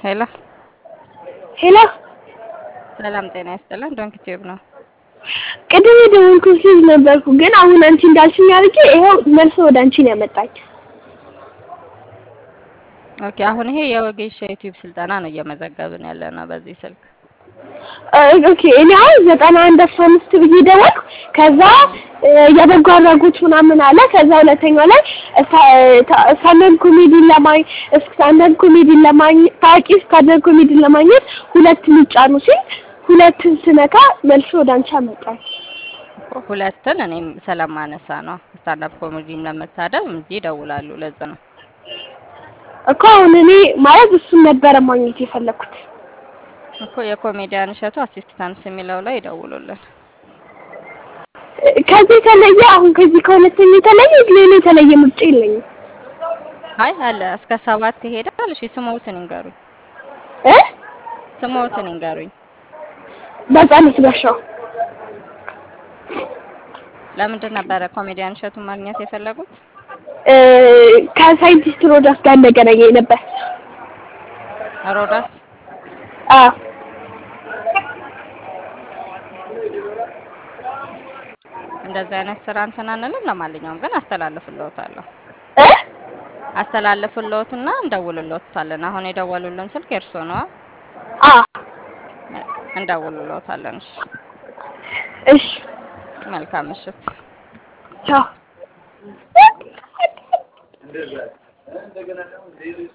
ሄሎ ሄሎ ሰላም ጤና ይስጥልን። ዶንክ ቲዩብ ነው። ቅድም የደወልኩት ልጅ ነበርኩ፣ ግን አሁን አንቺ እንዳልሽኝ አድርጌ ይኸው መልሶ ወደ አንቺ ነው ያመጣኝ። ኦኬ አሁን ይሄ የወጌሻ ዩቲዩብ ስልጠና ነው እየመዘገብን ያለ ነው በዚህ ስልክ። ኦኬ እኔ አሁን ዘጠና አንድ አስራ አምስት ብዬ ደወልኩ። ከዛ የበጎ አድራጎት ምናምን አለ። ከዛ ሁለተኛው ላይ ስታንዳርድ ኮሜዲን ለማኝ ስታንዳርድ ኮሜዲን ለማግኘት ታዋቂ ስታንዳርድ ኮሜዲን ለማግኘት ሁለት ሚጫኑ ሲል ሁለትን ስነካ መልሶ ወደ አንቺ አመጣኝ። ሁለትን እኔም ስለማነሳ ነው ስታንዳፕ ኮሜዲም ለመታደም እንጂ ይደውላሉ። ለዛ ነው እኮ አሁን እኔ ማለት እሱን ነበረ ማግኘት የፈለኩት። እኮ የኮሜዲያን እሸቱ አሲስታንስ የሚለው ላይ ይደውሉልን። ከዚህ የተለየ አሁን ከዚህ ከሁለተኛ የተለየ ሌላ የተለየ ምርጫ የለኝም። አይ አለ እስከ ሰባት ይሄዳል። እሺ ስሞትን ይንገሩኝ። እ ስሞትን ይንገሩኝ። በጻነት ጋሻው ለምንድን ነበረ ኮሜዲያን እሸቱን ማግኘት የፈለጉት? ከሳይንቲስት ሮዳስ ጋር መገናኘት ነበር። ሮዳስ አዎ እንደዚህ አይነት ስራ እንትን አንልም። ለማንኛውም ግን አስተላልፍልዎታለሁ እ አስተላልፍልዎትና እንደውልልዎታለን። አሁን የደወሉልን ስልክ የእርስዎ ነዋ። አዎ እንደውልልዎታለን። እሺ እሺ መልካም ምሽት። ቻው